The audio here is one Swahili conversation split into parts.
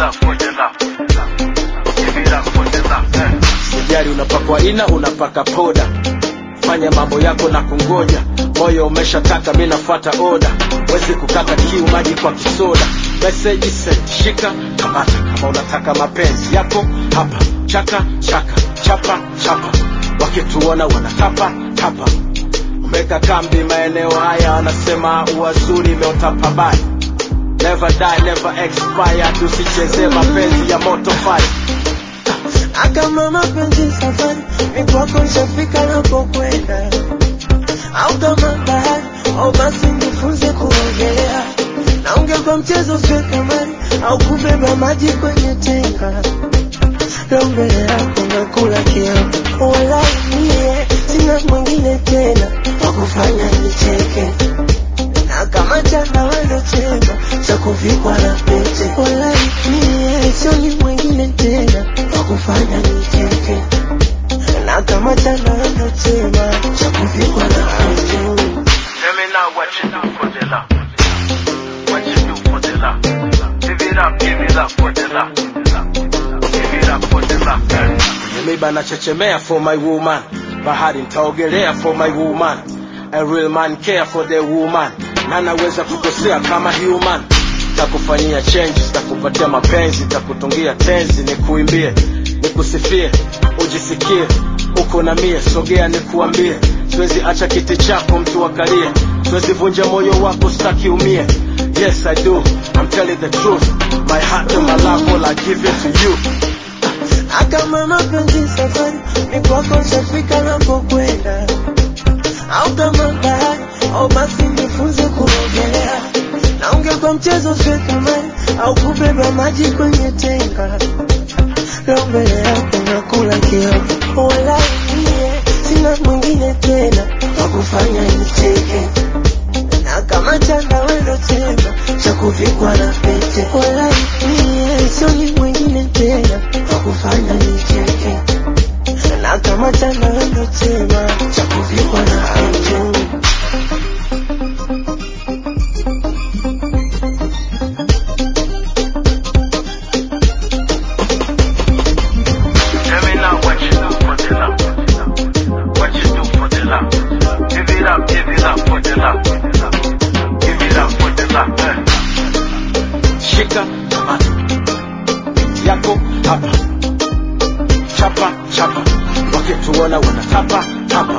up for the love. Give it up for the love. eh. sijari unapakwa ina unapaka poda fanya mambo yako na kungoja moyo umeshataka mi nafuata oda wezi kukata kiu maji kwa kisoda meseji sent shika kamata kama unataka mapenzi yako hapa chaka chaka chapa chapa wakituona wanatapa tapa umeka kambi maeneo haya wanasema uwazuri imeota pabaya never die never expire tusichezee mapenzi ya moto fire Akama mapenzi safari, ni kwako nishafika napokwenda, au kama bahari, au basi nifunze kuogelea, na ungekuwa mchezo usiwe kamari, au kubeba maji kwenye tenga, leo mbele yako nakula kiapo, wala mie sina mwingine tena wa kufanya nicheke na kama chana wendo chema cha kuvikwa na pete, wala mie sioni mwingine tena wa kufanya nicheke na kama chana wendo chema cha kuvikwa na pete. Tell me now what you do for the love. What you do for the love. Give it up, give it up for the love. Give it up for the love. eh. kwenye miba nachechemea for my woman bahari ntaogelea for my woman a real man care for the woman na naweza kukosea kama human takufanyia changes takupatia mapenzi takutungia tenzi nikuimbie nikusifie ujisikie uko na mie sogea nikuambie siwezi acha kiti chako mtu akalie siwezi vunja moyo wako staki umie yes i do i'm telling the truth my heart and my love all i give it to you Akama mapenzi safari, ni kwako nishafika napokwenda, au kama bahari, au basi nifunze kuogelea, na ungekuwa mchezo usiwe kamari, au kubeba maji kwenye tenga, leo mbele yako nakula kiapo, wala mie sina mwingine tena wa kufanya nicheke na kama chanda wendo chema cha kuvikwa na pete, wala mie sioni mwingine tena wa kufanya nicheke, na kama chanda wendo chema cha kuvikwa na pete. Tell me now what you do for the love. What you do for the love. Give it up, give it up for the love. Give it up for the love. eh. shika kamata yako hapa chapa chapa wakituona wanatapa tapa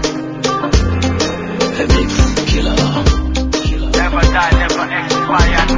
Never die, never expire.